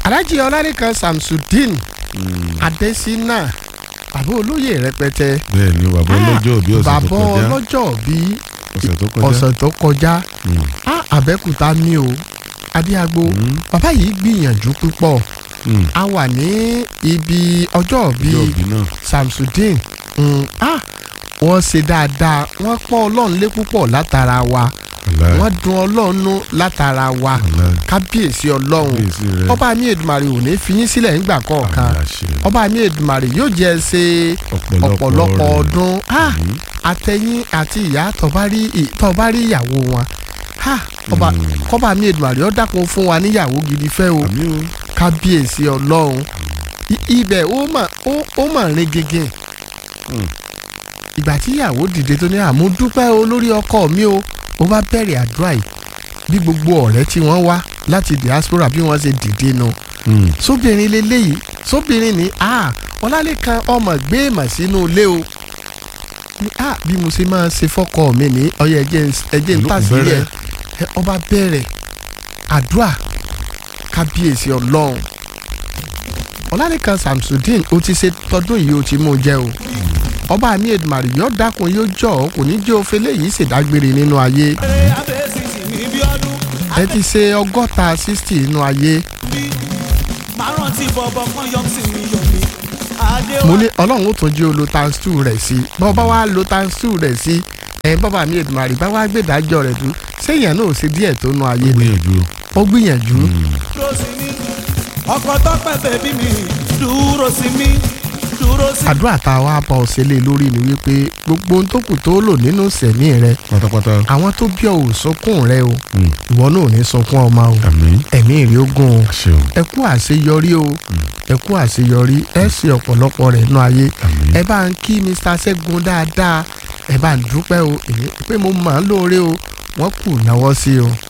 alhaji ọlárìkan samsudeen adesina bàbá olóyè rẹpẹtẹ bẹ́ẹ̀ ni bàbá ọlọ́jọ́ òbí ọ̀sẹ̀ tó bàbá kọjá ọlọ́jọ́ bí ọ̀sẹ̀ tó kọjá ọ̀sẹ̀ tó kọjá Mm. á àbẹ́kúta ní o adéagbo Mm. bàbá yìí gbìyànjú púpọ̀ Mm. a wà ní ibi ọjọ́ bí ọjọ́ òbí náà samsudeen mm, ah, wọ́n ṣe dáadáa wọ́n pọ́n ọlọ́run lé púpọ̀ látara wa Wàláhì, wọ́n dun ọlọ́run nú látara wa wàláhì. kábíyèsí ọlọ́run Kábíyèsí rẹ. ọba mi èdùmàrè ò ní fi yín sílẹ̀ nígbà kọ̀ọ̀kan Àmì àṣẹ. ọba mi èdùmàrè yóò jẹ́ ẹ ṣe ọ̀pọ̀lọpọ̀ rẹ̀. ọdún Ah, Mhm. àtẹ̀yìn àti ìyá tọ́ba rí ì- tọ́ba rí ìyàwó wọn Ha, ọba Mm. kọ́ba mi èdùmàrè ó dákun fún wa níyàwó gidi fẹ́ o àmì o kábíyèsí ọlọ́run I- ibẹ̀ ó mà ó ó mà rin gègé Mm. ìgbà tí ìyàwó dìde tó ní àmú dúpẹ́ o lórí ọkọ mi o ó bá bẹ̀rẹ̀ àdúrà yìí bí gbogbo ọ̀rẹ́ tí wọ́n wá láti diaspora bí wọ́n ṣe dìde nu Mm. sóbìnrin leléyìí sóbìnrin ní a ọlálẹ́kan ọmọ gbé èèmọ̀ sínú ilé o ní a bí mo ṣe máa ṣe fọ́kọ mi ní ọyẹ ẹjẹ ẹjẹ ń Ìlú tà sí bẹ̀rẹ̀. ẹ ọba bẹ̀rẹ̀ àdúrà kábíyèsí ọlọ́run ọlálẹ́kan samsudeen ó ti ṣe tọdún yìí ó ti mú un jẹ o ọba mi èdùmàrè yóò dákun yóò jọ ọ kò ní jẹ́ òfin léyìí ṣèdágbére nínú ayé ẹ ti ṣe ọgọ́ta sixty nínú ayé mo ní ọlọ́run ó tún jẹ́ olo times two rẹ̀ sí bọ́ bá wá lo times two rẹ̀ sí ẹ̀ bọ́bá mi èdùmàrè bá wá gbèdájọ́ rẹ̀ dùn séèyàn náà ò ṣe díẹ̀ tó nu ayé ni gbìyànjú ó gbìyànjú ọkọ tọpẹ bẹbí mi dúró sí mi dúró sí àdúrà tá a wá bá ọ ṣẹlẹ̀ lórí ni wípé gbogbo ohun tó kù tó lò nínú sẹ̀mí rẹ pátápátá àwọn tó bí ọ ò sunkún rẹ o Mm. ìwọ náà ò ní sunkún ọmọ o àmì ẹ̀mí rí ogún o àṣẹ o ẹ kú àṣeyọrí o ẹ kú àṣeyọrí ẹ ṣe ọ̀pọ̀lọpọ̀ rẹ̀ nínú ayé àmì ẹ bá ń kí Mr. Ṣẹ́gun dáadáa ẹ bá ń dúpẹ́ o èmi pé mo máa ń lóore o wọ́n kù náwó sí o